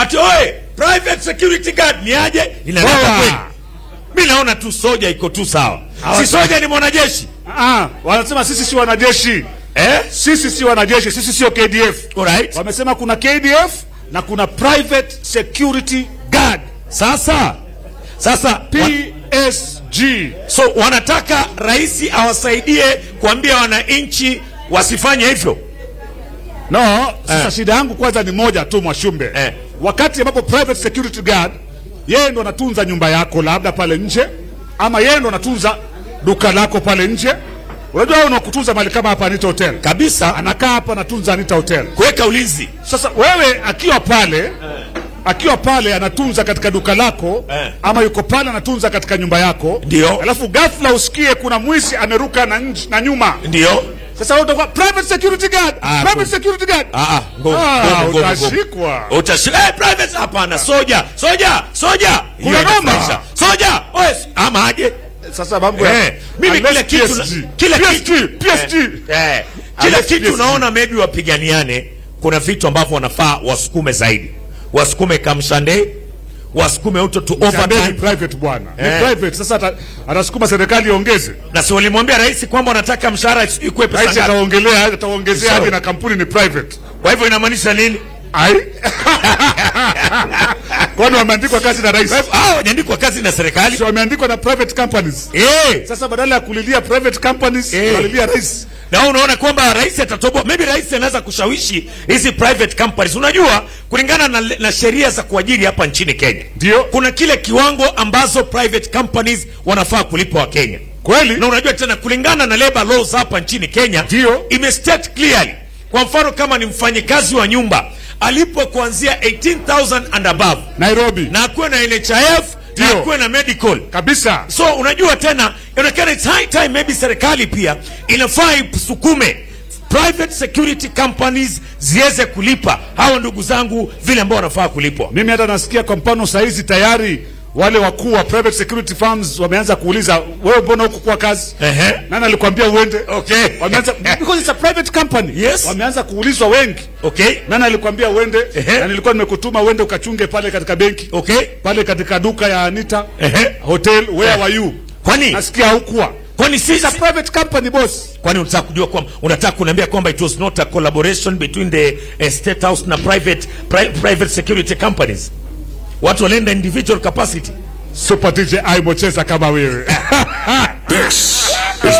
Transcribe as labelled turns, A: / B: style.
A: ati oe private security guard ni aje inaleta
B: Poa.
A: kweli mi naona tu soja iko tu sawa si soja ni mwanajeshi
B: Ah, wanasema sisi si wanajeshi
A: eh?
B: sisi si wanajeshi sisi sio KDF
A: Alright.
B: wamesema kuna KDF na kuna private security guard
A: sasa sasa wa-
B: PSG
A: so wanataka rais awasaidie kuambia wananchi wasifanye hivyo
B: no sasa
A: Eh.
B: shida yangu kwanza ni moja tu mwashumbe
A: Eh.
B: wakati ambapo private security guard yeye ndo anatunza nyumba yako labda pale nje ama yeye ndo anatunza duka lako pale nje unajua wewe unakutunza mali kama hapa Anita Hotel
A: kabisa
B: anakaa hapa anatunza Anita Hotel
A: kuweka ulinzi
B: Sasa wewe akiwa pale akiwa pale anatunza katika duka lako
A: Eh.
B: ama yuko pale anatunza katika nyumba yako,
A: Ndio.
B: alafu ghafla usikie kuna mwizi ameruka na, nj- na nyuma.
A: ndio
B: Sasa wewe utakuwa private security guard,
A: Ah,
B: private
A: good.
B: security guard.
A: Ah, ah, ngumu,
B: Ah,
A: ngumu, ngumu, ngumu.
B: utashikwa.
A: Utashi- eh, private hapana soja soja soja
B: Kuna
A: Hiyo
B: noma.
A: inafurahisha. soja oe, ama aje
B: Sasa mambo ya
A: Eh, mimi
B: Unless
A: kila kitu
B: PSG.
A: kila
B: PSG,
A: kitu
B: PSG.
A: eh, eh, kila
B: Unless
A: kitu
B: PSG.
A: unaona maybe wapiganiane kuna vitu ambavyo wanafaa wasukume zaidi wasukume kamshande wasukume uto to
B: Msambeni
A: overtime
B: private bwana. Ni
A: Eh.
B: private. Sasa ata- atasukuma serikali iongeze.
A: na si walimwambia rais kwamba wanataka mshahara ikuwe pesa
B: Rais
A: ngapi
B: ataongelea ataongezea
A: Sawa.
B: hadi na kampuni ni private.
A: kwa hivyo inamaanisha nini
B: Ai. Kwani wameandikwa kazi na rais?
A: Kwa hivyo, ah, wajaandikwa kazi na serikali
B: Si wameandikwa na private companies.
A: eh
B: Sasa badala ya kulilia private companies,
A: Eh.
B: walilia rais.
A: na wewe unaona kwamba rais atatoboa maybe rais anaweza kushawishi hizi private companies unajua kulingana na, na sheria za kuajiri hapa nchini kenya
B: Ndio.
A: kuna kile kiwango ambazo private companies wanafaa kulipa wakenya
B: Kweli?
A: na unajua tena kulingana na labor laws hapa nchini kenya
B: Ndio.
A: imestate clearly kwa mfano kama ni mfanyikazi wa nyumba alipo kuanzia 18000 and above
B: Nairobi.
A: na akuwe na nhif na
B: Ndio.
A: akuwe na medical
B: Kabisa.
A: so unajua tena inaonekana it's high time maybe serikali pia inafaa isukume private security companies ziweze kulipa hawa ndugu zangu vile ambao wanafaa kulipwa
B: Mimi hata nasikia kwa mfano saa hizi tayari wale wakuu wa private security firms wameanza kuuliza wewe mbona huku kwa kazi?
A: Ehe.
B: Nani alikwambia uende?
A: okay
B: Wameanza because it's a private company.
A: Yes.
B: Wameanza kuulizwa wengi.
A: okay
B: Nani alikwambia uende?
A: Ehe.
B: Na nilikuwa nimekutuma uende ukachunge pale katika benki.
A: okay
B: Pale katika duka ya Anita
A: Ehe.
B: Hotel where
A: Eh.
B: were you?
A: kwani
B: Nasikia hukuwa.
A: kwani sisi
B: It's a private company boss.
A: kwani unataka kujua kwamba unataka kuniambia kwamba it was not a collaboration between the uh, state house na private pri, private security companies watu walienda individual capacity
B: Super DJ Aimo cheza kama wewe.
C: This